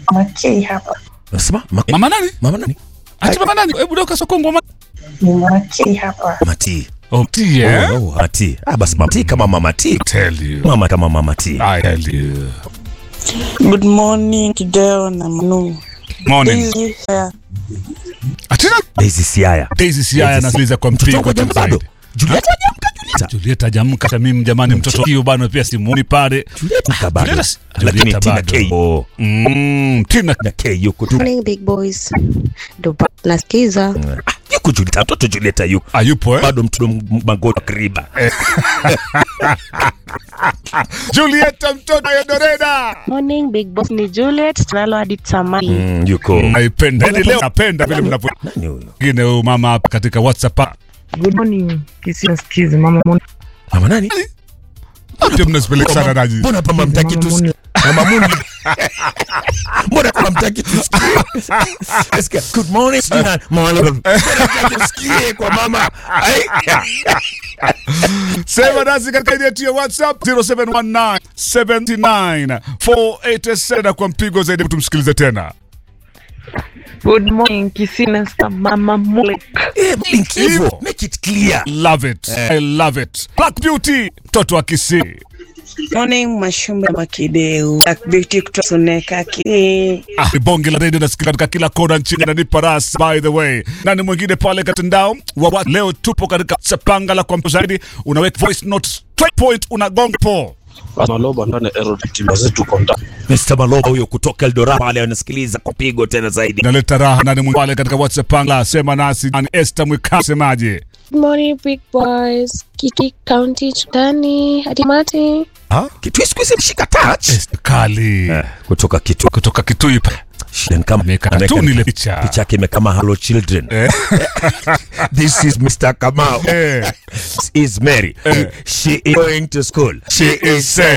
Makei hapa. Unasema Ma- Mama nani? mama nani? Ati mama nani? Hebu doka sokongwa mama. Ni Makei hapa. Mati. Oh, tea, eh? Oh, oh, Mati. Ah, basi Mati kama mama T. Tell you. Mama kama mama T. I tell you. Good morning Kideo na Manu. Morning. Hizi ya Atina Daisy Siaya. Daisy Siaya Daisy anasikiliza kwa Mtoto mpigo wako tena bado. zaidi. Juliet hajamka Juliet. Juliet hajamka hata mimi jamani, mtoto hiyo bana pia simuoni pale. Juliet mka bado. Juliet si- Lakini Juliet Tina bado. K. Oh. Mm, Tina Na K yuko tu. Morning big boys. Ndo ba- nasikiza. Ah, yuko Juliet. Mtoto Juliet yuko. ayupo eh? Bado mtoto magoti kriba. Juliet mtoto ya Doreda. Morning big boss ni Juliet tunalo hadi tamani. Mm, yuko. Naipenda. Yaani leo napenda vile mnapo Nani huyo? ngine huyu mama hapa katika WhatsApp. Good morning. Kisia skizi mama Moni. Mama nani? Pia mnasipeleka sana naji. Mbona kama mtaki tu Mama Moni. Mama Muni. Mbona kama mtaki tusikie? Sikia, Good morning. sijui na- Mama Mbona mtaki tusikie kwa mama? Ai. Sema nasi katika ile yetu ya WhatsApp 0719 79 487 kwa mpigo zaidi tumsikilize tena. Good morning. Kisina sta mama Molek. Eh, blink hivyo. Make it clear. Love it. I love it. Black Beauty, mtoto wa Kisii. morning Mashumba Makideu. Black Beauty kutoka Suneka ki. Ah, ni bonge la redio nasikia katika kila kona nchini nanipa ras by the way. Nani mwingine pale katandao wa wa, leo tupo katika sapanga la kwa zaidi unaweka voice note straight point unagonga po. Maloba ndani Aerodactyl basi tuko ndani. Mr. Maloba huyo kutoka Eldoret pale anasikiliza kwa pigo tena zaidi. Naleta raha nani mwingine pale katika WhatsApp panga sema nasi nani Esther Mwika semaje? Good morning big boys. Kiki County Chutani hadi Mati. Ah, kitu siku hizi mshika touch. Esther Kali. Eh, kutoka kitu Kutoka Kitui pa. shida ni kama Ameweka ameweka katuni ile picha. picha yake imekama hello children. Eh. This is Mr. Kamau. Eh. This is Mary. Eh. She is going to school. She is saying